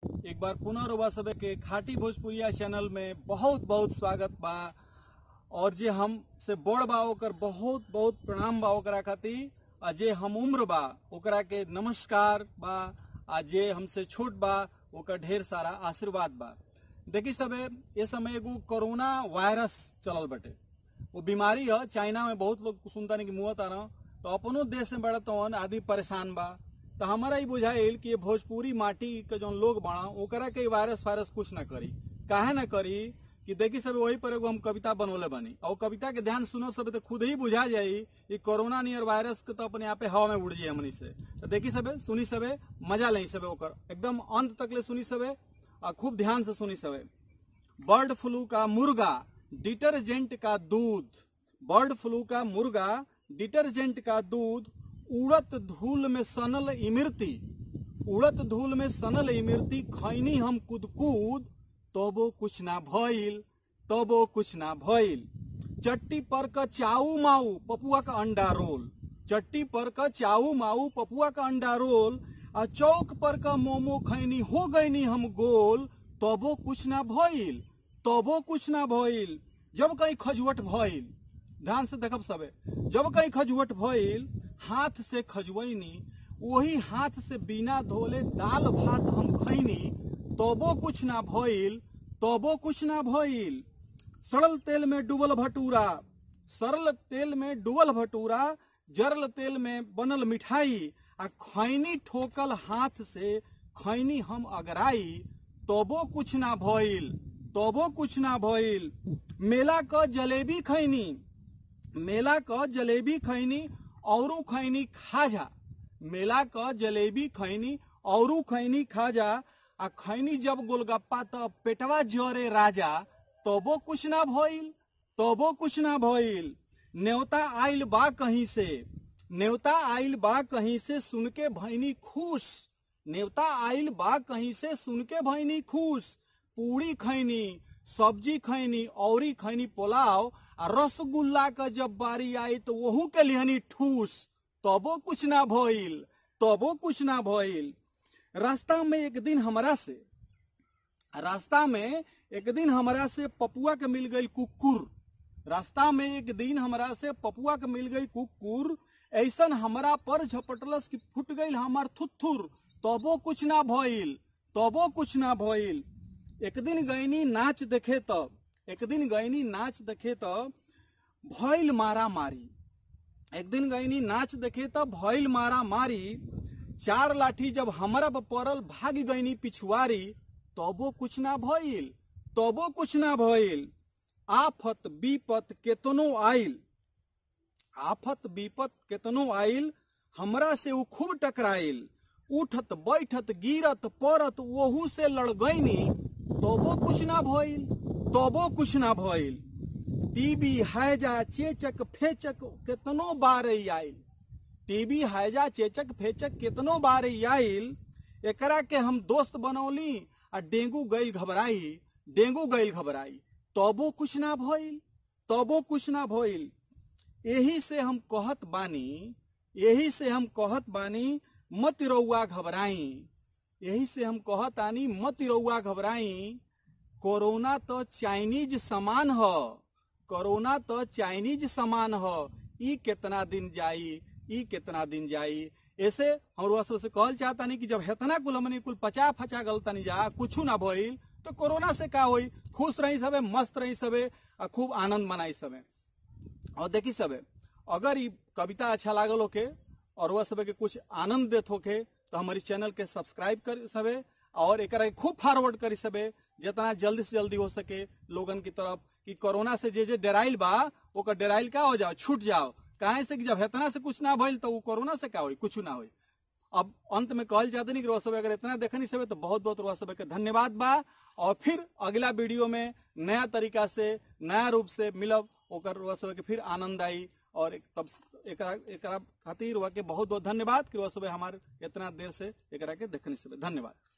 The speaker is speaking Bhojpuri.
एक बार पुनः रुआ सब के खाटी भोजपुरिया चैनल में बहुत बहुत स्वागत बा और जे हम से बड़ बा ओकर बहुत बहुत प्रणाम बा ओकरा खातिर आ जे हम उम्र बा ओकरा के नमस्कार बा आ जे हमसे छोट बा ओकर ढेर सारा आशीर्वाद बा देखी सबे ये समय एगो कोरोना वायरस चलल बटे वो बीमारी है चाइना में बहुत लोग सुनता नहीं कि मुँह तारा तो अपनो देश में बड़ा तो आदमी परेशान बा तो हमारा ही बुझाइल कि ये भोजपुरी माटी के जो लोग बड़ा ओकरा के वायरस वायरस कुछ ना करी काहे ना करी कि देखी सब वही पर एगो हम कविता बनोले बनी और कविता के ध्यान सुनो सब तो खुद ही बुझा जाई कि कोरोना नियर वायरस के तो अपने आप हवा में उड़ जाए हमनी से तो देखी सबे सुनी सबे मजा ले सबे ओकर एकदम अंत तक ले सुनी सबे और खूब ध्यान से सुनी सबे बर्ड फ्लू का मुर्गा डिटर्जेंट का दूध बर्ड फ्लू का मुर्गा डिटर्जेंट का दूध उड़त धूल में सनल इमृति उड़त धूल में सनल इमृति खैनी हम कूद कूद तबो कुछ ना भइल तबो कुछ ना भइल चट्टी पर का चाऊ माऊ पपुआ का अंडा रोल चट्टी पर का चाऊ माऊ पपुआ का अंडा रोल आ चौक पर का मोमो खैनी हो गईनी हम गोल तबो कुछ ना भइल तबो कुछ ना भइल जब कहीं खजुवट भइल ध्यान से देखब सबे जब कहीं खजुवट भइल हाथ से खजुवैनी वही हाथ से बिना धोले दाल भात हम खैनी तबो कुछ ना भइल तबो कुछ ना भइल सड़ल तेल में डूबल भटूरा सरल तेल में डूबल भटूरा जरल तेल में बनल मिठाई आ खैनी ठोकल हाथ से खैनी हम अगराई तबो कुछ ना भइल तबो कुछ ना भइल मेला क जलेबी खैनी मेला क जलेबी खैनी औरू खैनी खाजा मेला क जलेबी खैनी औरू खैनी खाजा आ खैनी जब गोलगप्पा त पेटवा जरे राजा तबो कुछ ना भइल तबो कुछ ना भइल न्योता आइल बा कहीं से न्योता आइल बा कहीं से सुन के भैनी खुश न्योता आइल बा कहीं से सुन के भैनी खुश पूरी खैनी सब्जी खैनी औरी खैनी पुलाव आ रसगुल्ला का जब बारी आई तो वहू के लिहनी ठूस तबो कुछ ना भइल तबो कुछ ना भइल रास्ता में एक दिन हमरा से रास्ता में एक दिन हमरा से पपुआ के मिल गई कुकुर रास्ता में एक दिन हमरा से पपुआ के मिल गई कुकुर ऐसन हमरा पर झपटलस कि फुट गई हमार थुथुर तबो कुछ ना भइल तबो कुछ ना भइल एक दिन गईनी नाच देखे तब एक दिन गईनी नाच देखे तब भइल मारा मारी एक दिन गईनी नाच देखे तब भइल मारा मारी चार लाठी जब हमरा पर पड़ल भाग गईनी पिछुआरी तबो कुछ ना भइल तबो कुछ ना भइल आफत विपत केतनो आइल आफत विपत केतनो आइल हमरा से उ खूब टकराइल उठत बैठत गिरत पड़त वहू से लड़ गईनी तबो कुछ ना भइल तबो कुछ ना भइल टीबी हैजा चेचक फेचक केतनो बार आइल टीबी हैजा चेचक फेचक केतनो बार आइल एकरा के हम दोस्त बनौली आ डेंगू गई घबराई डेंगू गई घबराई तबो कुछ ना भइल तबो कुछ ना भइल यही से हम कहत बानी यही से हम कहत बानी मत रउआ घबराई यही से हम कहत आनी मत रउआ घबराई कोरोना तो चाइनीज सामान ह कोरोना तो चाइनीज सामान ह ई कितना दिन जाई ई कितना दिन जाई ऐसे हम रुआ से कहल चाहतानी कि जब हेतना कुल हमनी कुल पचा फचा गलतानी जा कुछ ना भइल तो कोरोना से का होई खुश रही सबे मस्त रही सबे आ खूब आनंद मनाई सबे और देखी सबे अगर ई कविता अच्छा लागल होके और वह सबे के कुछ आनंद देत होके तो हमारी चैनल के सब्सक्राइब कर सबे और एक खूब फॉरवर्ड करी सबे जितना जल्दी से जल्दी हो सके लोगन की तरफ कि कोरोना से जे जे डेराइल बा ओकर डेराइल का हो जाओ छूट जाओ काहे से कि जब हेतना से कुछ ना भइल तो वो कोरोना से का होई कुछ ना होई अब अंत में कहल जाते नहीं कि रोआ सब अगर इतना देखनी सब तो बहुत बहुत रोआ सब के धन्यवाद बा और फिर अगला वीडियो में नया तरीका से नया रूप से मिलब ओकर रोआ सब के फिर आनंद आई और एक तब एकरा एकरा खातिर रोआ के बहुत बहुत धन्यवाद कि रोआ सब हमारे इतना देर से एकरा के देखनी सब धन्यवाद